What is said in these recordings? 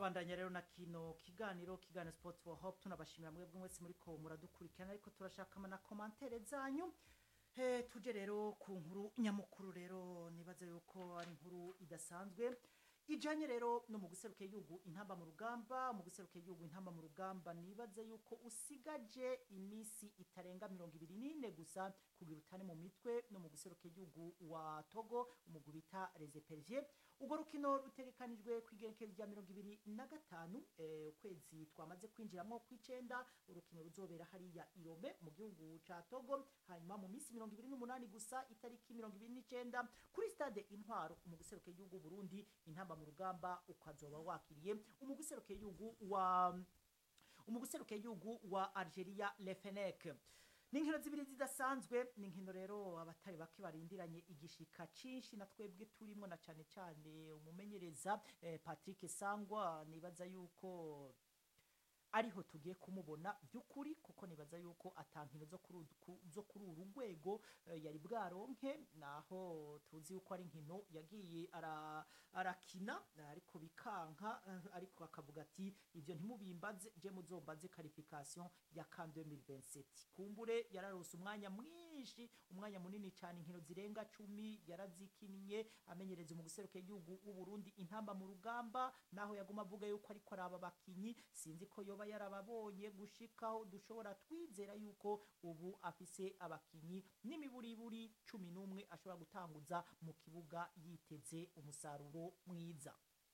turabandanya rero na kino kiganiro kiganiro sport for hope tunabashimira mwebwe mwese muriko muradukurikirana ariko turashaka na komantere zanyu Eh, tuje rero ku nkuru nyamukuru rero nibaza yuko ari inkuru idasanzwe ijanye rero no mu guseruka igihugu intamba mu rugamba mu guseruka igihugu intamba mu rugamba nibaza yuko usigaje imisi itarenga mirongo ibiri n'ine gusa kugira utane mu mitwe no mu guseruka igihugu wa togo umugwi bita resepervier urwo rukino rutegekanijwe ku igerekezo rya mirongo ibiri na gatanu eh, ukwezi twamaze kwinjiramwo kw'icenda urukino ruzobera hariya irome mu gihugu ca togo hanyuma mu minsi mirongo ibiri n'umunani gusa itariki mirongo ibiri n'icenda kuri stade intwaro mu guseruka igihugu burundi intamba mu rugamba ukazoba wakiriye umugwi useruka igihugu wa umugwi useruka igihugu wa algeria lefenek ni inkino zibiri zidasanzwe ni inkino rero abatari bake barindiranye igishika cinshi na twebwe turimo na cane cane umumenyereza eh, patrick sangwa nibaza yuko ariho tugiye kumubona by'ukuri kuko nibaza yuko atankino zo kuri uru- ku- zo kuri uru rwego eh, yari bwaronke naho tuzi yuko ari inkino yagiye ara- arakina ariko bikanka eh, ariko akavuga ati ivyo ntimubimbaze je muzombaze qualification ya CAN 2027 kumbure yararose umwanya mwinshi umwanya munini cyane inkino zirenga cumi yarazikiniye amenyereza mu guseruka igihugu w'u Burundi intamba mu rugamba naho yaguma avuga yuko ariko araba bakinyi sinzi ko yoba yarababonye gushikaho dushobora twizera yuko ubu afise abakinyi n'imiburiburi cumi n'umwe ashobora gutanguza mu kibuga yiteze umusaruro mwiza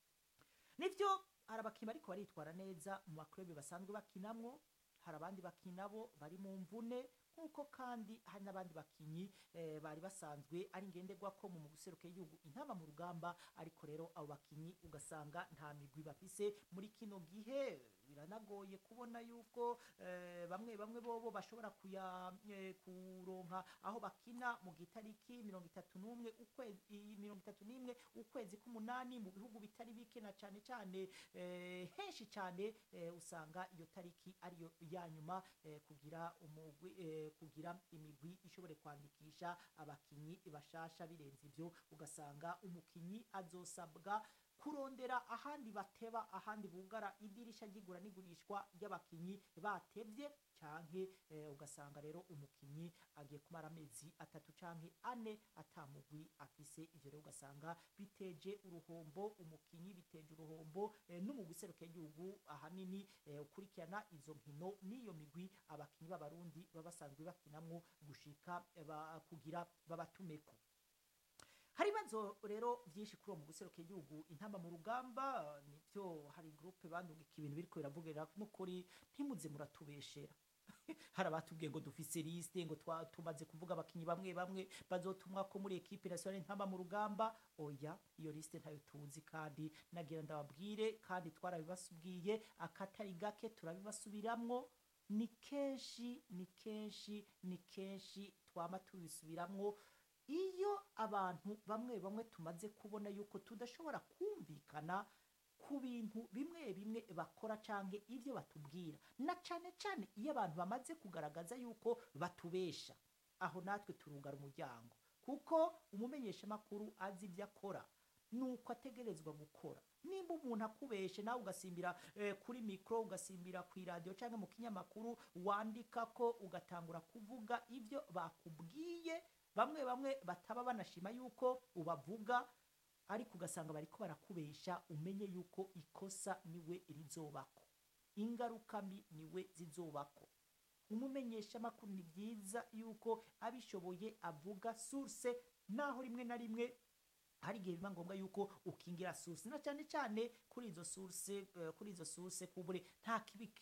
nivyo hari abakinyi bariko baritwara neza mu maklube basanzwe bakinamwo hari abandi bakina bo bari mu mvune nk'uko kandi hari n'abandi bakinyi eh, bari basanzwe ari ngenderwako mu guseruka y'igihugu intama mu rugamba ariko rero abo bakinyi ugasanga nta migwi bafise muri kino gihe biranagoye kubona yuko eh, bamwe bamwe bobo bashobora kuya eh, kuronka aho bakina mu gitariki mirongo itatu n'umwe ukwezi mirongo itatu n'imwe ukwezi k'umunani mu bihugu bitari bike na cane cane eh, henshi cane eh, usanga iyo tariki ariyo ya nyuma eh, kugira umugwi eh, kugira imigwi ishobore kwandikisha abakinyi bashasha birenze ivyo ugasanga umukinyi azosabwa kurondera ahandi bateba ahandi bugara idirisha ry'igura n'igurishwa ry'abakinyi batevye canke eh, ugasanga rero umukinyi agiye kumara amezi atatu canke ane atamugwi afise ivyo rero ugasanga biteje uruhombo umukinyi biteje uruhombo eh, n'umugwi useruka igihugu ahanini eh, ukurikirana izo nkino n'iyo migwi abakinyi b'abarundi baba basanzwe bakinamwo gushika eh, ba, kugira babatumeko hari ibibazo rero byinshi kuri uwo mu guseruka igihugu intamba mu rugamba nibyo hari groupe bandugika ibintu biriko biravugira n'ukuri ntimuze muratubeshera hari abatubwiye ngo dufise liste ngo twa- tumaze kuvuga abakinyi bamwe bamwe bazotumwa ko muri equipe nationale intamba mu rugamba oya iyo liste ntayo tuzi kandi nagira ndababwire kandi twarabibasubwiye akatari gake turabibasubiramwo ni kenshi ni kenshi ni kenshi twama tubisubiramwo iyo abantu bamwe bamwe tumaze kubona yuko tudashobora kumvikana ku bintu bimwe bimwe bakora canke ivyo batubwira na cane cane iyo abantu bamaze kugaragaza yuko batubesha aho natwe turugara umuryango kuko umumenyeshamakuru azi ivyo akora nuko ategerezwa gukora nimba umuntu akubeshe nawe ugasimbira eh, kuri mikro ugasimbira ku iradiyo cyangwa mu kinyamakuru wandika ko ugatangura kuvuga ivyo bakubwiye bamwe bamwe bataba banashima yuko ubavuga ariko ugasanga bariko barakubesha umenye yuko ikosa niwe rizobako ingaruka mbi niwe zizobako umumenyeshamakuru ni byiza yuko abishoboye avuga source naho rimwe na rimwe hari igihe biba ngombwa yuko ukingira source na cyane cyane kuri izo source eh, kuri izo source kubure nta kibi